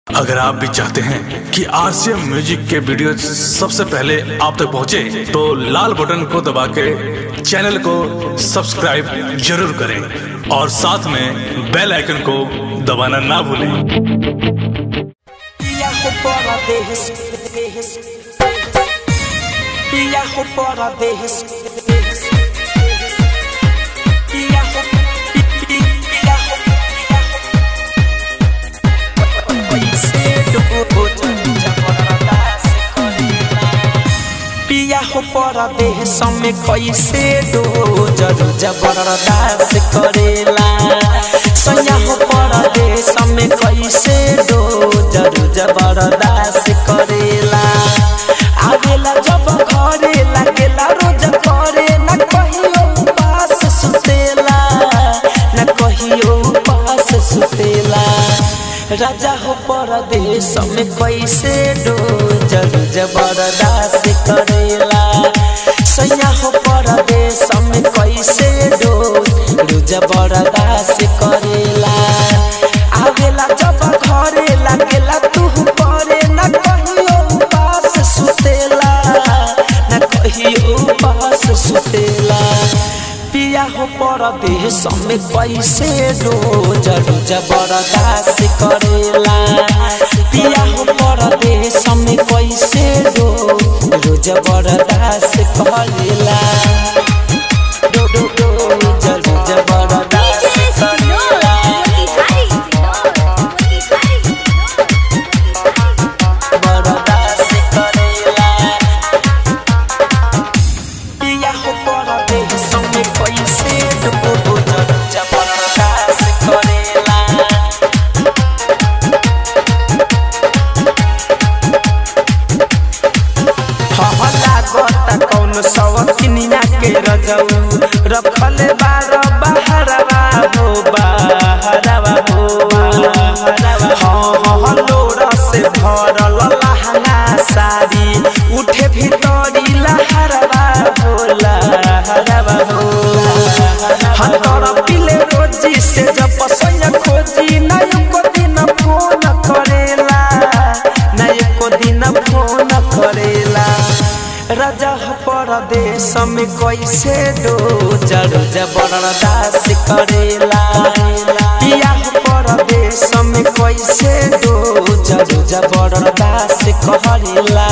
अगर आप भी चाहते हैं कि आरसीएम म्यूजिक के वीडियो सबसे पहले आप तक पहुंचे, तो लाल बटन को दबा के चैनल को सब्सक्राइब जरूर करें और साथ में बेल आइकन को दबाना ना भूलें Viajo para dejes, dejes, Viajo para dejes, dejes, Viajo, vi- vi- viajo, viajo. Viajo में कैसे दो जरू जबरदस्त करेला सैया हो परदेश में कैसे दो जरू जबरदस्त करेला आवेला जब घरे लागेला रोज करे न कहियो पास सुतेला न कहियो पास सुतेला राजा हो परदेश में कैसे दो जरू जबरदस्त करेला सैया हो परदेश में कैसे दो रू जबरदस्त करेला आवेला जब घरे लागेला तू करे न कहियो पास सुतेला न कहियो पास सुतेला पिया हो परदेश में कैसे रोज रोज बर्दाश्त करेला पिया हो परदेश में कैसे रोज रोज बर्दाश्त करेला रो- रो- रोज रोज बर्दाश्त करेला बर्दाश्त करेला पिया हो परदेश में कैसे रोज रोज बर्दाश्त करेला हहला गोता कौन सवतिनिया के रजऊ रखल बार बहरवा हो बहरवा हो हाँ हाँ लोरा से भरल लहंगा साड़ी उठे भीतरी लहरवा हो लहरवा हो हाँ तोरा पिले रोजी से जब पसैया खोजी ना एको दिन फोन करेला ना एको दिन फोन करेला राजा हो परदेश में कैसे दो जरू जबरदस्त करेला पिया हो परदेश में कैसे दो जरू जबरदस्त करेला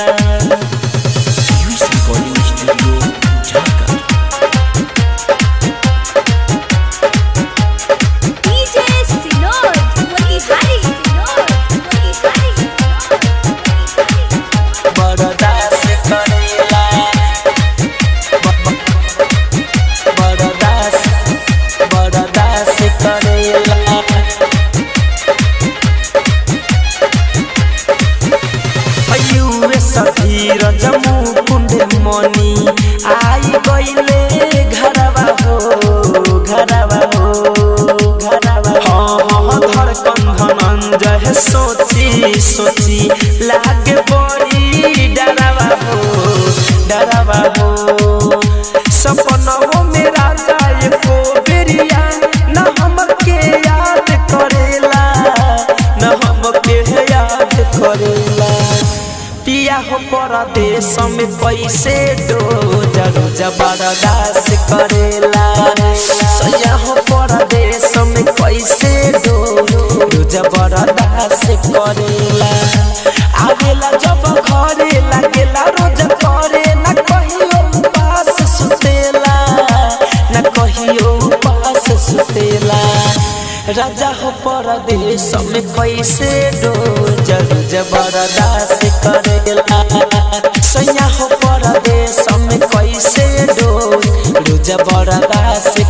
बरदास करेला बरदास बरदास करेला अयुए सधीर जमू कुंड मनी आई गईले घरवा हो घरवा हो घरवा हाँ हाँ धड़कन धनंजय सोची सोची लागे बड़ी डरवा हो डरवा हो सपनों में राजा एको बेरिया न हमके याद करेला न हमके याद करेला पिया हो परदेश में कैसे दो जरू जबरदस्त करेला सैया हो परदेश में कैसे दो रू जबरदस्त करेला आवेला जब घरे लागेला रोज करे न कहियो पास सुतेला न कहियो पास सुतेला राजा हो परदेश में कैसे दो जरू जबरदस्त करेला सैया हो परदेश में कैसे दो रू जबरदस्त